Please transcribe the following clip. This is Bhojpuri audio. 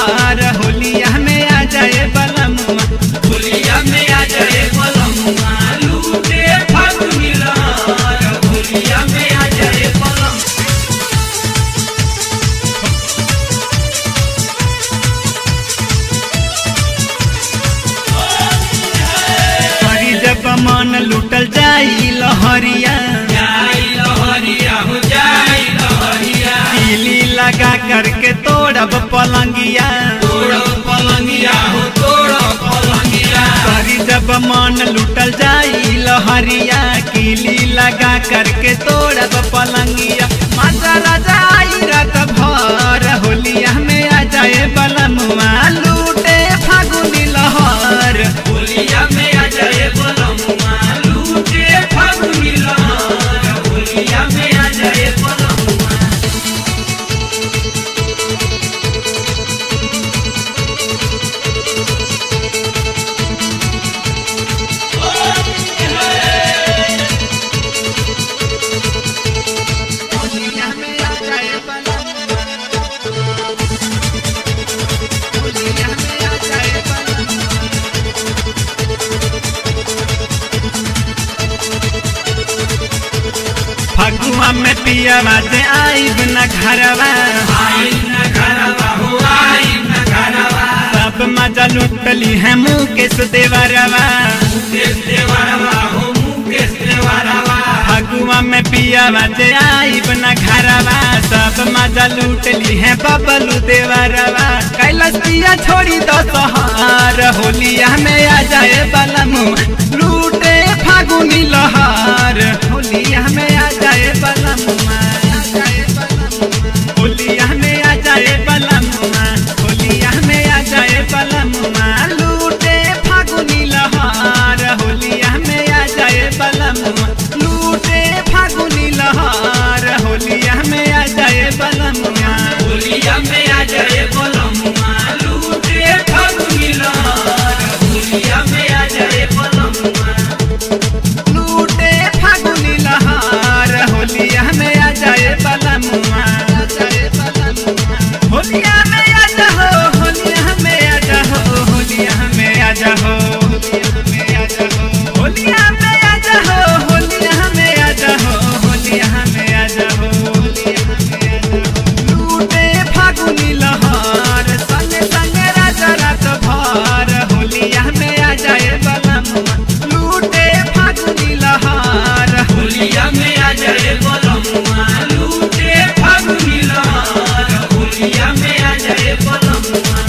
लहर होलिया में आ जाए बलमुआ होलिया में आ जाए पलमुआ लूटे फागुनी लहर होलिया में आ जाए पलम करी जब मन लुटल जाई लहरिया जाई लहरिया हो जाई लहरिया पीली लगा करके तोड़ब पलंगिया तोड़ो पलंगिया हो तोड़ो पलंगिया करी जब मन लुटल जाई लहरिया कीली लगा करके तोड़ब पलंगिया माता राजा आई रात भर होलिया में आ जाए बलमुआ लूटे फागुनी लहर होलिया में आ जाए पलमुआ लूटे फागुनी लहर होलिया में आ जाए पलमुआ होलिया में आ जाए बलमुआ होलिया में आ जाए बलमुआ फगुआ में पिया बाजे आईब न घरवा आई न घरवा हो आई न घरवा सब मजा लुटली है मुकेश देवरवा मुकेश देवरवा हो मुकेश देवरवा फगुआ में पिया बाजे आईब न घरवा सब मजा लुटली है बबलू देवरवा कैलाश पिया छोड़ी दो सहार होलिया में आ जाए बलमु लूटे फागुनी लहार होलिया में आ जाए बलमुआ